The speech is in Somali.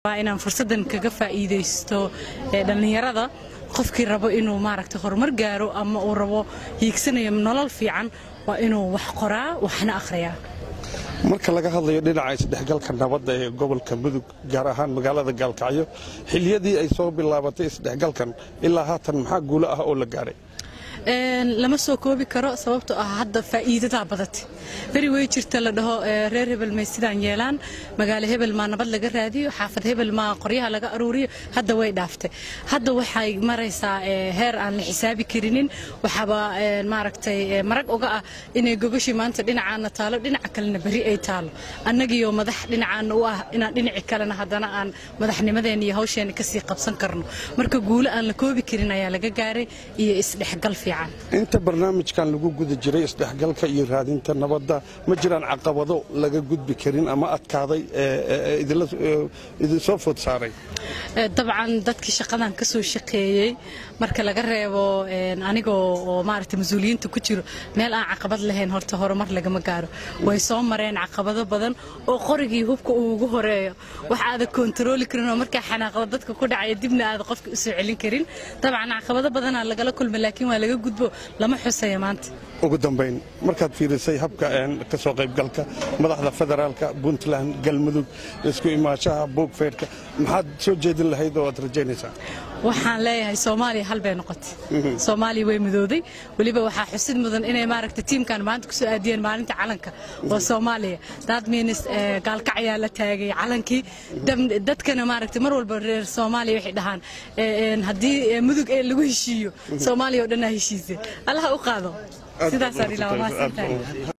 inaan fursadan kaga faa'iidaysto dhallinyarada qofkii rabo inuu maaragta horumar gaaro ama uu rabo hiigsanayo nolol fiican waa inuu wax qoraa waxna akhriyaa marka laga hadlayo dhinaca isdhexgalka nabadda ee gobolka mudug gaar ahaan magaalada gaalkacyo xiliyadii ay soo bilaabatay isdhexgalkan ilaa haatan maxaa guulo ah oo la gaaray lama soo koobi karo sababtoo ah hadda faa'iidadaa badatay beri wey jirta la dhaho reer hebel may sidaan yeelaan magaalo hebel maa nabad laga raadiyo xaafad hebel maa qoryaha laga aruuriyo hadda way dhaaftay hadda waxay maraysaa heer aan la xisaabi karinin waxaaba maaragtay marag uga ah inay gogoshii maanta dhinacaana taalo dhinaca kalena beri ay taalo annagiyo madax dhinacaana u ah inaan dhinaci kalena haddana aan madaxnimadeena iyo hawsheena kasii qabsan karno marka guulo aan la koobi karin ayaa laga gaaray iyo isdhexgal fiican inta barnaamijkan lagu guda jiray isdhexgalka iyo raadinta nabadda ma jiraan caqabado laga gudbi karin ama adkaaday idinsoo food saaray dabcan dadkii shaqadan ka soo shaqeeyey marka laga reebo anigoo oo maaragta mas-uuliyiinta ku jiro meel aan caqabad lahayn horta horumar lagama gaaro way soo mareen caqabado badan oo qorigii hubka uu ugu horeeyo wax aada kontarooli karin oo markaa xanaaqdo dadka ku dhacaya dibna aada qofka u soo celin karin dabcan caqabado badanaa lagala kulma laakiin waa laga gudbo lama xusaya maanta ugu dambayn markaad fiirisay habka ka soo qaybgalka madaxda federaalka puntland galmudug isku imaanshaha buugfeydhka maxaad soo jeedin lahayd oo aad rajaynaysaa waxaan leeyahay soomaaliya hal bay noqotay soomaaliya way midooday weliba waxaa xusid mudan inay maaragta tiimkan maanta kusoo aadiyeen maalinta calanka oo soomaaliya daad miinis gaalkacyaa la taagay calankii dadkana maaragta mar walba reer soomaaliya waxay dhahaan haddii mudug ee lagu heshiiyo soomaaliya oo dhan aa heshiisay allaha u qaado sidaasaan ilaa maasantahay